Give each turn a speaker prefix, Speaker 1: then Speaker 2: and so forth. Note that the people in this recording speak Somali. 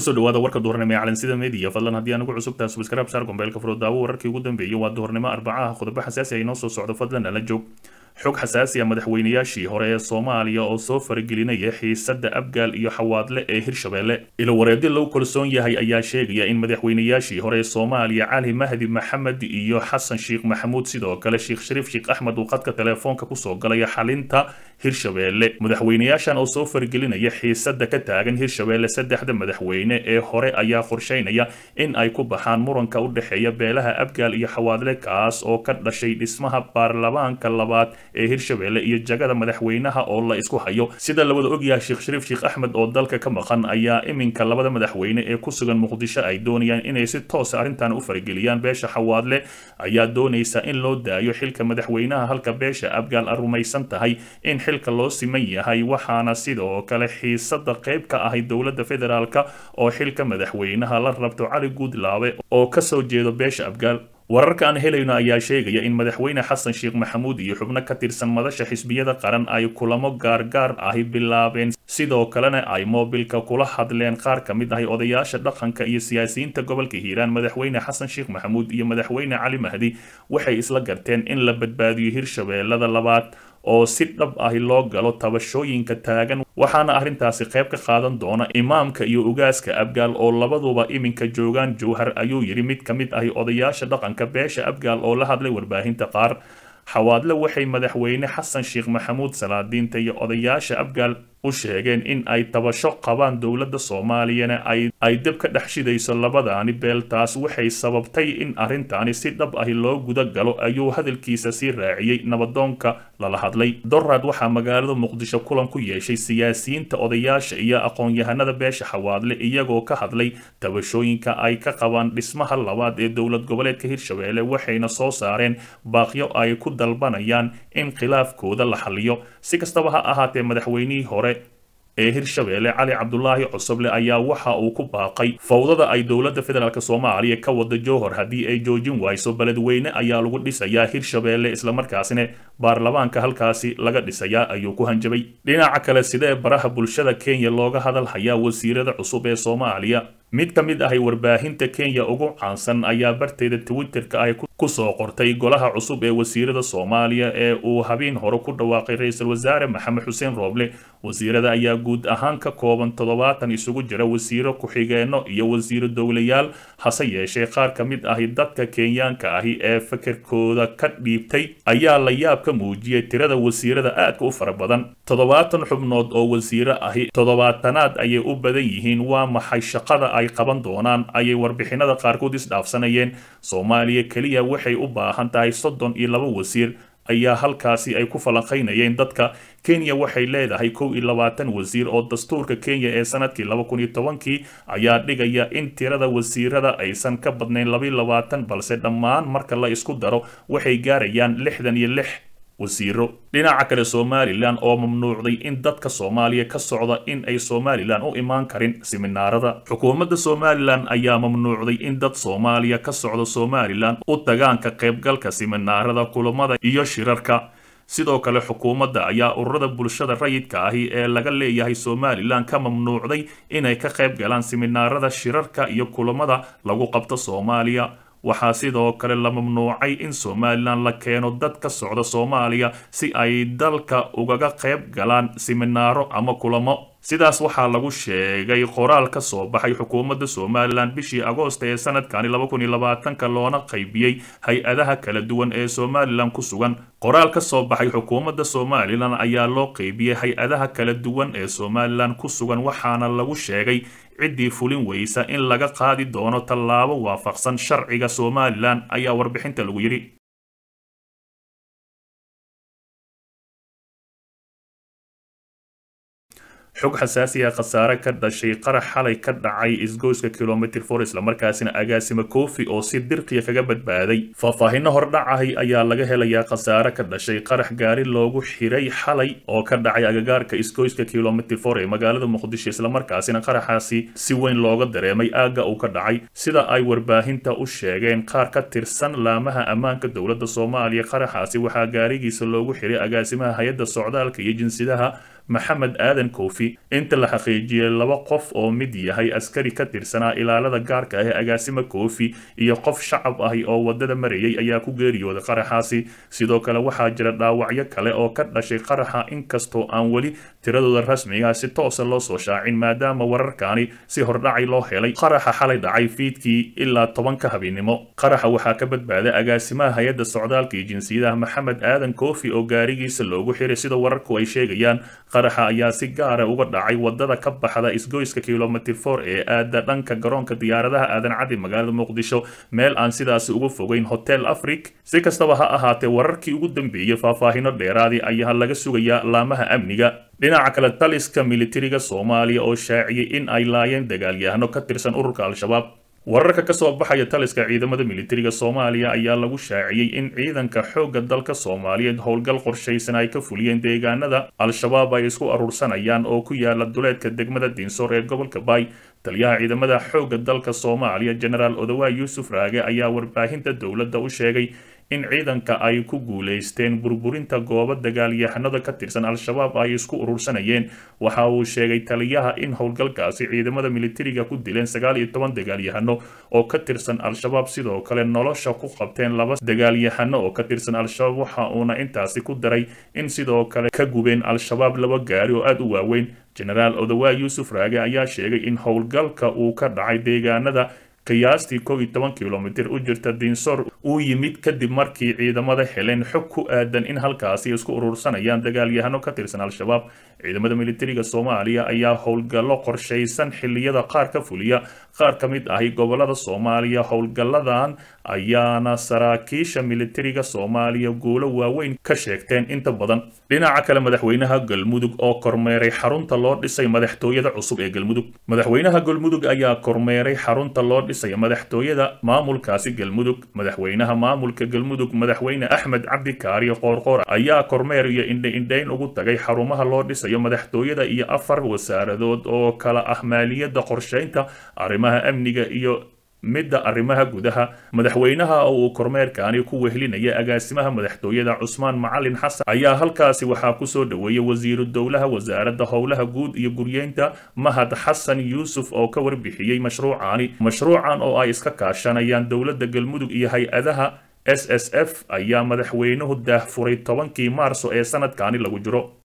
Speaker 1: kusoo dhawaada warka duhurnimo ee calansida media fadlan haddii aan ugu cusub tahay subscribe saar gombeelka furo daawo wararkii ugu dambeeyay waa duhurnimo arbacaha qodobo xasaasi ay noo soo socdo fadlan ala joog xog xasaasi ah madaxweynayaashii hore ee soomaaliya oo soo faragelinaya xiisada abgaal iyo xawaadle ee hirshabelle ilo wareedi lagu kalsoon yahay ayaa sheegaya in madaxweynayaashii hore ee soomaaliya cali mahdi maxamed iyo xasan sheekh maxamuud sidoo kale sheekh shariif sheekh axmed uu qadka teleefoonka kusoo galaya xalinta hirshabelle madaxweynayaashan oo soo faragelinaya xiisada ka taagan hirshabelle saddexda madaxweyne ee hore ayaa qorsheynaya in ay ku baxaan muranka u dhexeeya beelaha abgaal iyo xawaadle kaas oo ka dhashay dhismaha baarlamaanka labaad ee hirshabelle iyo jagada madaxweynaha oo la isku hayo sida lawada ogyahay sheekh shariif sheekh axmed oo dalka ka maqan ayaa iminka labada madaxweyne ee ku sugan muqdisho ay doonayaan inay si toosa arrintan u farageliyaan beesha xawaadle ayaa doonaysa in loo daayo xilka madaxweynaha halka beesha abgaal a rumaysan tahay in xilka loo siman yahay waxaana sidoo kale xiisada qayb ka ahay dowladda federaalk oo xilka madaxweynaha la rabto cali guudlaabe oo kasoo jeedo beesha abgaal wararka aan helayno ayaa sheegaya in madaxweyne xasan sheekh maxamuud iyo xubno ka tirsan madasha xisbiyada qaran ay kulamo gaargaar ahi bilaabeen sidoo kalena ay moobilka kula hadleen qaar ka mid ahi odayaasha dhaqanka iyo siyaasiyiinta gobolka hiiraan madaxweyne xasan sheekh maxamuud iyo madaxweyne cali mahdi waxay isla garteen in la badbaadiyo hirshabeellada labaad oo si dhab ahi loo galo tabashooyinka taagan waxaana arrintaasi qayb ka qaadan doona imaamka iyo ugaaska abgaal oo labaduba iminka joogaan jowhar ayuu yidhi mid ka mid ahi odayaasha dhaqanka beesha abgaal oo la hadlay warbaahinta qaar xawaadle waxay madaxweyne xasan sheekh maxamuud salaadiinta iyo odayaasha abgaal u sheegeen in ay tabasho qabaan dowladda soomaaliyana ay dib ka dhex shidayso labadaani beel taas waxay sababtay in arrintaani si dhab ahi loo guda galo ayuu hadalkiisa sii raaciyey nabadoonka lala hadlay dorad waxaa magaalada muqdisho kulan ku yeeshay siyaasiyiinta odayaasha iyo aqoon-yahanada beesha xawaadle iyagoo ka hadlay tabashooyinka ay ka qabaan dhismaha labaad ee dowlad goboleedka hirshabelle waxayna soo saareen baaqyo ay ku dalbanayaan in khilaafkooda la xaliyo si kastaba ha ahaatee madaxweynihii hore ee hirshabelle cali cabdulaahi cusuble ayaa waxa uu ku baaqay fowdada ay dowladda federaalk soomaaliya ka wada jowhor haddii ay joojin wayso beledweyne ayaa lagu dhisayaa hirshabelle islamarkaasina baarlamaanka halkaasi laga dhisayaa ayuu ku hanjabay dhinaca kale sidee baraha bulshada kenya looga hadal hayaa wasiirada cusub ee soomaaliya mid ka mid ahay warbaahinta kenya ugu caansan ayaa barteeda twitterka ay kusoo qortay golaha cusub ee wasiirada soomaaliya ee uu habeen hore ku dhawaaqay ra-iisul wasaare maxamed xuseen rooble wasiirada ayaa guud ahaan ka kooban toddobaatan isugu jira wasiiro ku-xigeenno iyo wasiiro dowlayaal hase yeeshee qaar ka mid ahi dadka kenyaanka ahi ee fikirkooda ka dhiibtay ayaa la yaab ka muujiyey tirada wasiirada aadka u fara badan toddobaatan xubnood oo wasiiro ahi toddobaatanaad ayay u badan yihiin waa maxay shaqada ay qaban doonaan ayay warbixinada qaarkood isdhaafsanayeen soomaaliya keliya waxay u baahan tahay soddon iyo laba wasiir ayaa halkaasi ay ku falanqaynayeen dadka kenya waxay leedahay kow iyo labaatan wasiir oo dastuurka kenya ee sanadkii laba kun iyo tobankii ayaa dhigaya in tirada wasiirada aysan ka badnayn labaiyo labaatan balse dhammaan marka la isku daro waxay gaarayaan lixdan iyo lix wasiiro dhinaca kale somalilan oo mamnuucday in dadka soomaaliya ka socda in ay somalilan u imaan karin siminaarada xukuumadda somalilan ayaa mamnuucday in dad soomaaliya ka socda somalilan u tagaan ka qaybgalka siminaarada kulamada iyo shirarka sidoo kale xukuumadda ayaa ururada bulshada rayidka ahi ee laga leeyahay somalilan ka mamnuucday inay ka qayb galaan siminaarada shirarka iyo kulamada lagu qabto soomaaliya waxaa sidoo kale la mamnuucay in somalilan la keeno dad ka socda soomaaliya si ay dalka ugaga qayb galaan siminaaro ama kulamo sidaas waxaa lagu sheegay qoraal ka soo baxay xukuumadda somalilan bishii agoosta ee sanadkani laba kun iyo labaatanka loona qaybiyey hay-adaha kala duwan ee somalilan ku sugan qoraal ka soo baxay xukuumadda somalilan ayaa loo qaybiyey hay-adaha kala duwan ee somalilan ku sugan waxaana lagu sheegay ciddii fulin weysa in laga qaadi doono tallaabo waafaqsan sharciga somalilan ayaa warbixinta lagu yidhi xog xasaasi ah khasaare ka dhashay qarax xalay ka dhacay isgoyska kilomitr for islamarkaasina agaasima kofi oo si dirqiya kaga badbaaday faahfaahino hordhacahay ayaa laga helayaa khasaare ka dhashay qarax gaari loogu xiray xalay oo ka dhacay agagaarka isgoyska kilomitr for ee magaalada muqdisho islamarkaasina qaraxaasi si weyn looga dareemay aagga uu ka dhacay sida ay warbaahinta u sheegeen qaar ka tirsan laamaha ammaanka dowladda soomaaliya qaraxaasi waxaa gaarigiisa loogu xiray agaasimaha hay-adda socdaalka iyo jinsidaha maxamed aadan koofi inta la xaqiijiyey laba qof oo mid yahay askari ka tirsanaa ilaalada gaarka ah ee agaasima koofi iyo qof shacab ahi oo wadada marayay ayaa ku geeriyooday qaraxaasi sidoo kale waxaa jira dhaawacyo kale oo ka dhashay qaraxa inkastoo aan weli tiradooda rasmiga si toosa loo soo shaacin maadaama wararkaani si hordhacay loo helay qaraxa xalay dhacay fiidkii ilaa tobanka habeennimo qaraxa waxaa ka badbaaday agaasimaha hay-adda socdaalka iyo jinsiyadaha maxamed aadan koofi oo gaarigiisa loogu xiray sida wararku ay sheegayaan qaraxa ayaa si gaara uga dhacay wadada ka baxda isgoyska kilomitr for ee aada dhanka garoonka diyaaradaha aadan cadi magaalada muqdisho meel aan sidaasi uga fogeyn hotel afric si kastaba ha ahaatee wararkii ugu dambeeyey faahfaahino dheeraadii ayaa laga sugayaa laamaha amniga dhinaca kale taliska militariga soomaaliya oo shaaciyey in ay laayeen dagaalyahano ka tirsan ururka al-shabaab wararka ka soo baxaya taliska ciidamada militariga soomaaliya ayaa lagu shaaciyey in ciidanka xoogga dalka soomaaliyeed howlgal qorshaysan ay ka fuliyeen deegaanada al-shabaab ay isku aruursanayaan oo ku yaala duleedka degmada diinsoor ee gobolka baay taliyaha ciidamada xoogga dalka soomaaliya genaraal odawaay yuusuf raage ayaa warbaahinta dowladda u sheegay in ciidanka ay ku guulaysteen burburinta goobo dagaalyahanada ka tirsan al-shabaab ay isku urursanayeen waxa uu sheegay taliyaha in howlgalkaasi ciidamada militariga ku dileen sagaal iyo toban dagaalyahano oo ka tirsan al-shabaab sidoo kale nolosha ku qabteen laba dagaalyahano oo ka tirsan al-shabaab waxa uuna intaasi ku daray in sidoo kale ka gubeen al-shabaab laba gaari oo aada u waaweyn genaraal odawaay yuusuf raage ayaa sheegay in howlgalka uu ka dhacay deegaanada qiyaastii kow iyo toban kilomitir u jirta diinsoor uu yimid kadib markii ciidamada heleen xog ku aadan in halkaasi isku urursanayaan dagaalyahano ka tirsan al-shabaab ciidamada militariga soomaaliya ayaa howlgallo qorshaysan xilliyada qaar ka fuliya qaar ka mid ahi gobolada soomaaliya howlgalladan ayaana saraakiisha militariga soomaaliya guulo waaweyn ka sheegteen inta badan dhinaca kale madaxweynaha galmudug oo kormeeray xarunta loo dhisay madaxtooyada cusub ee galmudug madaxweynaha galmudug ayaa kormeeray xarunta loo dhisay madaxtooyada maamulkaasi galmudug madaxweynaha maamulka galmudug madaxweyne axmed cabdi kaariyo qoorqoor ayaa kormeer iyo indha-indhayn ugu tagay xarumaha loo dhisayo madaxtooyada iyo afar wasaaradood oo kala ah maaliyadda qorshaynta arrimaha amniga iyo midda arrimaha gudaha madaxweynaha oo uu kormeerkaani ku wehlinaya agaasimaha madaxtooyada cusmaan macalin xasan ayaa halkaasi waxaa kusoo dhoweeyay wasiiru dowlaha wasaaradda howlaha guud iyo guryeynta mahad xasan yuusuf oo ka warbixiyey mashruucaani mashruucan oo ay iska kaashanayaan dowladda galmudug iyo hay-adaha s s f ayaa madaxweynuhu daahfuray tobankii maarso ee sanadkaani lagu jiro